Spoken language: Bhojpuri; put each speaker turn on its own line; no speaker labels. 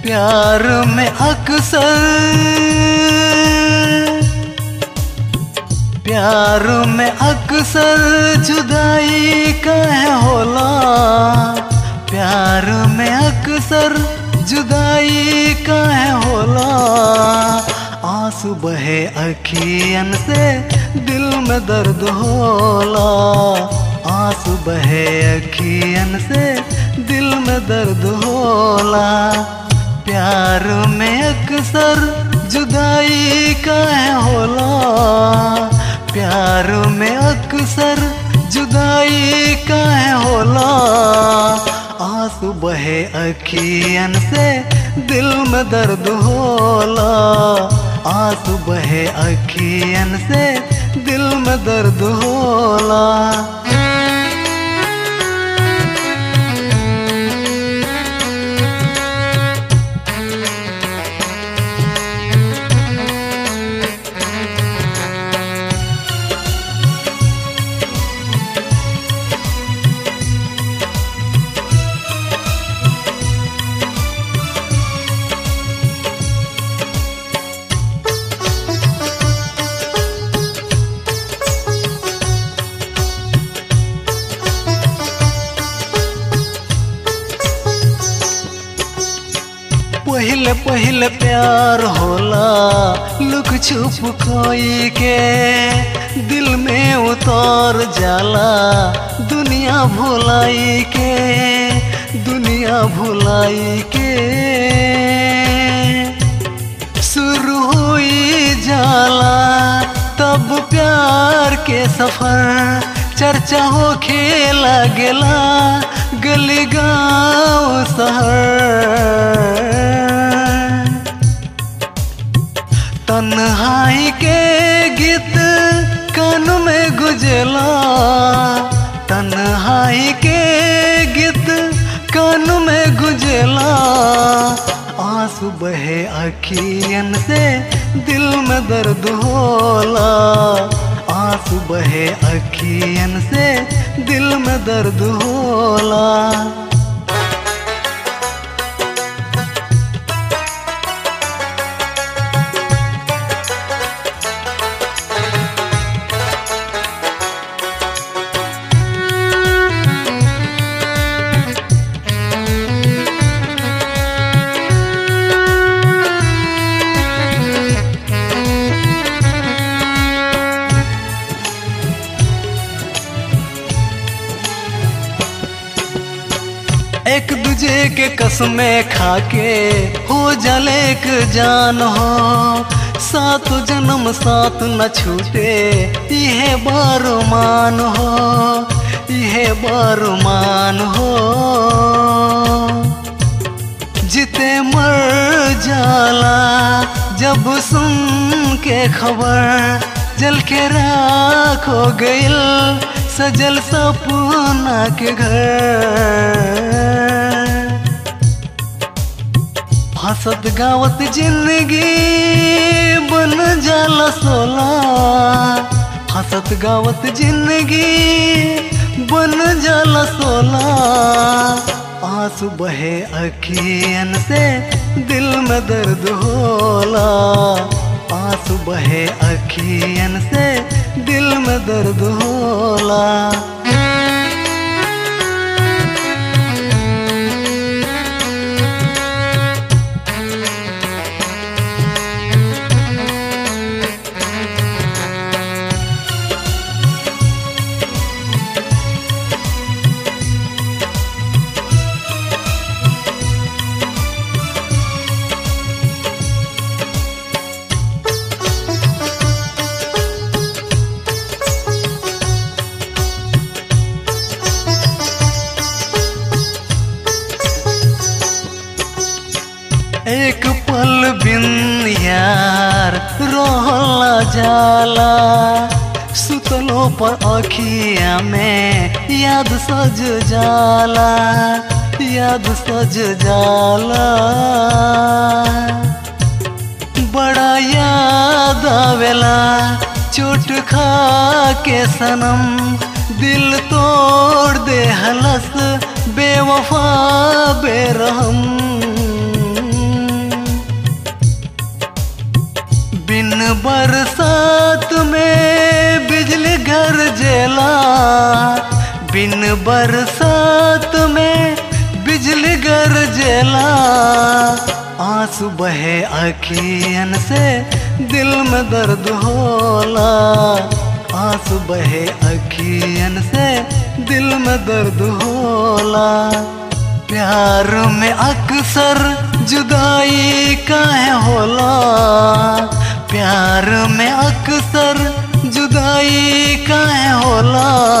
प्यार में अक्सर प्यार में अक्सर जुदाई कहे होला प्यार में अक्सर जुदाई कहे होला आंसू बहे अखियन से दिल में दर्द होला आंसू बहे अखियन से दिल में दर्द होला प्यार में अक्सर जुदाई कहे होला प्यार में अक्सर जुदाई कहे होला आंसू बहे अखियन से दिल में दर्द होला आंसू बहे अखियन से दिल में दर्द होला पहले पहले प्यार होला लुक छुप कोई के दिल में उतर जाला दुनिया भुलाई के दुनिया भुलाई के शुरू हुई जाला तब प्यार के सफर चर्चा हो खेला गेला गली गाँव शहर तन्हाई के गीत कान में गुजला तन्हाई के गीत कान में गुजला आंसू बहे अखियन से दिल में दर्द होला आंसू बहे अखियन से दिल में दर्द होला एक दूजे के कसमें खाके हो जले एक जान हो सात जन्म साथ न छूटे यह बार मान हो यह बार मान हो जिते मर जाला जब सुन के खबर जल के राख हो गइल सजल सपना के घर हंसत गावत जिंदगी बन जाला सोला हंसत गावत जिंदगी बन जाला सोला आंसू बहे अखियन से दिल में दर्द होला आंसू बहे अखियन से दिल में दर्द होला एक पल बिन यार रोहला जाला सुतलो पर अखिया में याद सज जाला याद सज जाला बड़ा याद आवेला चोट खा के सनम दिल तोड़ दे हलस बेवफा बेरहम बिन बरसात में बिजली गरजेला आंसू बहे अखियन से दिल में दर्द होला आंसू बहे अखियन से दिल में दर्द होला प्यार में अक्सर जुदाई काहे होला प्यार में अक्सर जुदाई काहे होला